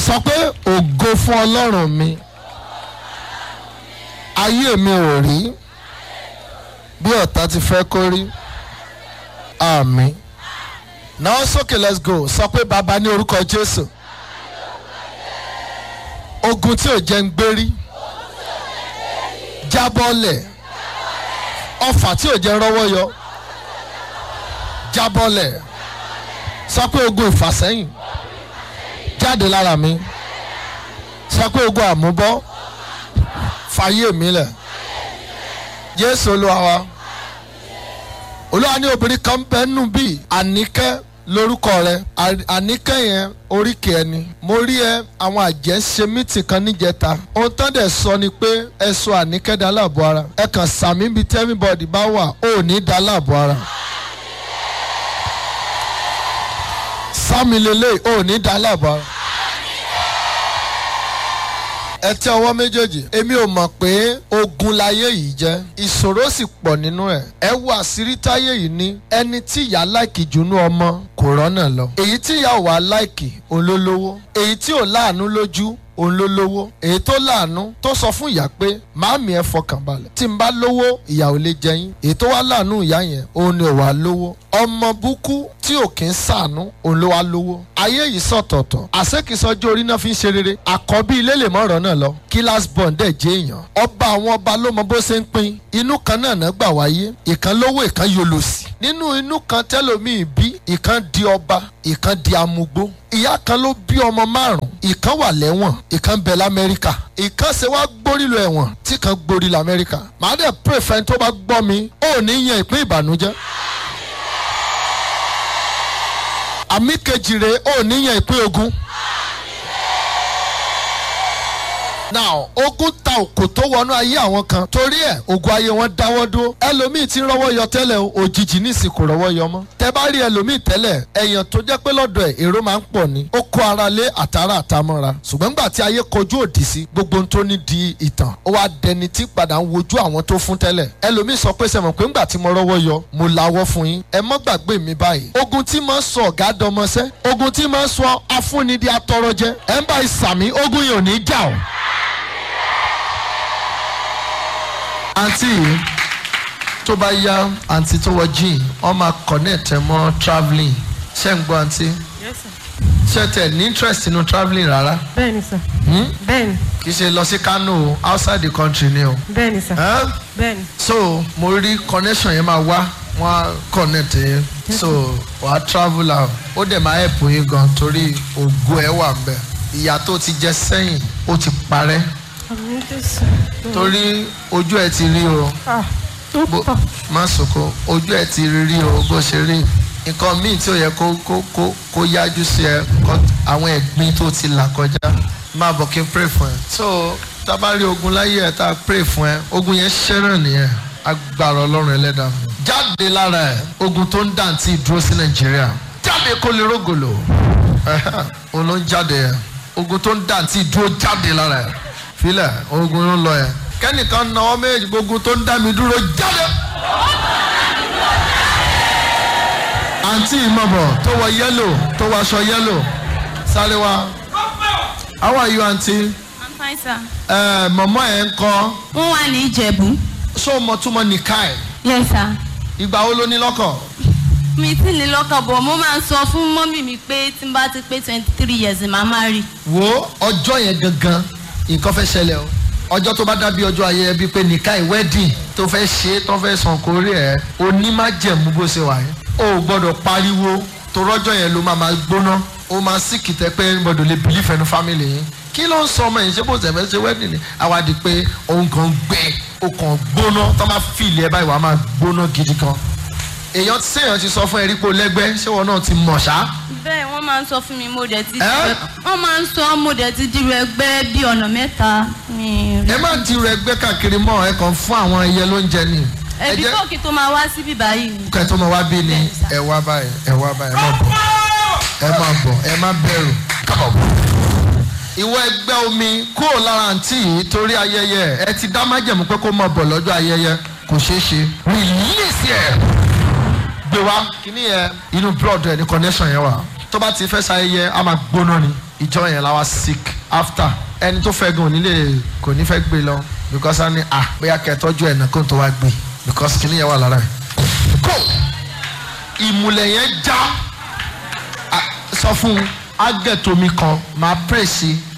sọ pé ògo fún ọlọ́run mi ayé mi ò rí bí ọ̀tá ti fẹ́ kó rí àmín náà sókè let's go sọ pé bàbá ní orúkọ jésù ogun tí ò jẹ́ ń gbérí jábọ́lẹ̀ ọfà tí ò jẹ́ rọ́wọ́ yọ jábọ́lẹ̀ sọ pé ogun ìfàsẹ́yìn jáde lára mi sọ pé ogun àmúbọ́ fàyè mi lẹ̀ jésù olúwa wa olúwa ní obìnrin kan bẹ́ẹ̀ nù bíi àníkẹ́ lórúkọ rẹ àníkẹ́ yẹn oríkì ẹni mo rí ẹ àwọn àjẹ́ ṣe mítì kan níjẹta ohun tán dẹ̀ sọ ni pé ẹ sọ àníkẹ́ dá láàbò ara ẹ kàn sàmì bíi tẹ́míbọ̀dì bá wà ó ní dá láàbò ara sámi lélẹ̀ ó ní dá láàbò ara ẹ tẹ ọwọ́ méjèèjì èmi ò mọ̀ pé ogun láyé yìí jẹ́ ìṣòro sì pọ̀ nínú ẹ̀ ẹ wo àṣírí táyé yìí ní ẹni tí ìyá láìkì jùnú ọmọ kò rọ́nà lọ èyí tí ìyá ò wá láìkì òun ló lówó èyí tí ò láàánú lójú òun ló lówó èyí tó láàánú tó sọ fún ìyá pé màámi ẹ fọkàn balẹ̀ tí n bá lówó ìyá ò lè jẹyìn èyí tó wá láàánú ìyá yẹn òun ni ò wá lówó ọmọ búkú tí ò kí ń sàánú òun ló wá lówó ayé yìí sọ̀tọ̀ọ̀tọ̀ àṣekìsọjú orí náà fi ń ṣe rere àkọ́bí ilé lè mọ̀rọ̀ náà lọ kílás bond dẹ̀ jẹ́ èèyàn ọba àwọn ọba ló mọ bó ṣe ń pín inú kan náà náà gbà wáyé ìkan lówó ìkan yolòsì nínú inú kan tẹ́lòmíì bí ìkan di ọba ìkan di amugbó ìyá kan ló bí ọmọ márùn ìkan wà lẹ́wọ̀n ìkan bẹ lamẹ́ríkà ìkan ṣe wá gbórí lọ ẹ̀wọ̀n tí kan gbórí lamẹ́ríkà màá dẹ̀ pray fẹ́ni tó bá gbọ́ mi ó ní yan ìpín ìbànújẹ́ àmì kejì rẹ̀ ó ní yan ìpín ogun. now ogun ta òkò tó wọnú ayé àwọn kan torí ẹ ogun ayé wọn dáwọ́ dúró ẹlòmíì ti ń rọ́wọ́ yọ tẹ́lẹ̀ o òjijì ní ìsìnkú rọ́wọ́ yọ mọ́ tẹ bá rí ẹlòmíì tẹ́lẹ̀ ẹ̀yàn tó jẹ́ pé lọ́dọ̀ ẹ̀ èrò máa ń pọ̀ ni ó kó ara lé àtàrà àtàmọ́ra ṣùgbọ́n gbà tí ayé kojú òdì sí gbogbo ohun tó ní di ìtàn ó wá dẹni tí padà ń wojú àwọn tó fún tẹ́lẹ̀ ẹlòmíì sọ pé sẹ́mọ̀ pé ńgbà tí mo rọ́wọ́ yọ mo lawọ́ fún yín ẹ mọ́ gbàgbé mi báyìí ogun tí máa ń sọ ọ̀gá dọmọsẹ́ ogun tí máa ń sọ afúnni di atọrọjẹ ẹ ń bá ìsàmì ogun yìí ò ní jà ọ́ àǹtí yìí tó bá yá àǹtí tó wọ jean wọ́n máa connect ẹ mọ́ travelling ṣé ń gbọ́ àǹtí Yes, sir. ṣé tẹ̀ ní interest nínú travelling rárá bẹ́ẹ̀ni sir Hmm? bẹ́ẹ̀ni kì í ṣe lọ sí Kano o outside the country ni o bẹ́ẹ̀ni sir Eh? bẹ́ẹ̀ni so mo rí connection yẹn máa wá wọ́n á connect yẹn so wàá travel out ó dẹ̀ máa help yín gan torí ògo ẹ̀ wà ń bẹ̀ ìyà tó ti jẹ sẹ́yìn ó ti parẹ́ àmì jésù torí ojú ẹ̀ ti rí o. ah tó bó pọ̀ má sunkún ojú ẹ ti rí rí o bó ṣe rí nǹkan míì tí ó yẹ kó kó kó kó yájú sí ẹ kọ àwọn ẹ̀gbin tó ti là kọjá máa bọ̀ kí n pray fún ẹ. so tá a bá rí ogun láyé ẹ tá a pray fún ẹ ogun yẹn ṣẹ́ràn nìyẹn agbára ọlọ́run ẹlẹ́dàá mi. jáde lára ẹ ogun tó ń dàntí dúró sí nàìjíríà jáde kó lè rógòlò òun ló ń jáde ẹ ogun tó ń dàntí dúró jáde lára ẹ filẹ̀ ogun ló ń lọ ẹ kẹ́nìkan náwó méjì gbogbo tó ń dá mi dúró jáde. àǹtí ìmọ̀bọ̀ tó wọ yẹ́lò tó wọ aṣọ yẹ́lò sáré wá. how are you aunty? I'm fine, sir. ẹ mọ̀mọ́ ẹ̀ ń kọ́ Wọ́n wà ní Ìjẹ̀bú. ṣó mọ̀ túmọ̀ nìkai Yes, sir. ìgbà wo ló ní lọ́kọ̀? Mi ti ní lọ́kàn bọ̀, mo máa ń sọ fún mọ́mì mi pé tí n bá ti pé twenty three years màá má rí. wo ọjọ́ yẹn gangan nǹkan fẹ́ ṣẹlẹ̀ o ọjọ́ tó bá dábí ọjọ́ ayẹyẹ bíi pé nìkai wedding tó fẹ́ ṣe tó fẹ́ sàn kórè ẹ̀ onímájẹ̀mú bó ṣe wà yẹn o ò gbọ́dọ̀ pariwo tó rọ́jọ́ yẹn ló máa máa gbóná o máa sì kìtẹ́ pé gbọ́dọ̀ lè believe ẹnu family yín kí ló ń sọ ọmọ yìí ṣé bó ṣe fẹ́ ṣe wedding ni àwa di pé òun kan gbẹ o kàn gbóná tó máa fi ilé ẹ báyìí wàá máa gbóná gidi kan èèyàn séèyàn ti sọ fún ẹ rí pé o lẹ́gbẹ́ ṣé wọn náà ti mọ̀ ṣá Bẹ́ẹ̀ wọ́n máa ń sọ fún mi mo dẹ̀ ti Ẹ́? wọ́n máa ń sọ mo dẹ̀ ti dirò ẹgbẹ́ bíi ọ̀nà mẹ́ta. Mi rí. ẹ má ti rẹ gbé káàkiri mọ́ ẹ kàn fún àwọn ẹyẹ lóúnjẹ ni ẹ Ẹbí jẹ́ kòkì tó máa wá síbí báyìí. kẹ́ tó máa wá bí ni ẹ wá báyìí ẹ wá báyìí ẹ má bọ̀ ẹ má bọ̀ ẹ má bẹ̀rù kábọ̀. ìwọ ẹgbẹ́ omi kúrò lára àǹtí yìí torí ayẹyẹ ẹ ti dá májẹ̀mú pé kó máa bọ̀ lọ́jọ́ ayẹyẹ kò ṣeé ṣe release ẹ̀ gbé wá kíní yẹn inú blood ẹ̀ ní connection yẹn wà tó bá ti fẹ́ ṣayẹyẹ a máa gbóná ni ìjọ yẹn la wá sick after ẹni tó fẹ́ gan ò ní lè kò ní fẹ́ gbé lọ because a ní ah bóyá kẹtọ́jú ẹ̀ náà kó n tó wá gbé because kìnìún yẹn wà lára ẹ̀ kó ìmùlẹ̀ yẹn já Ah, sọ fún un agẹ̀tomi kan máa pray sí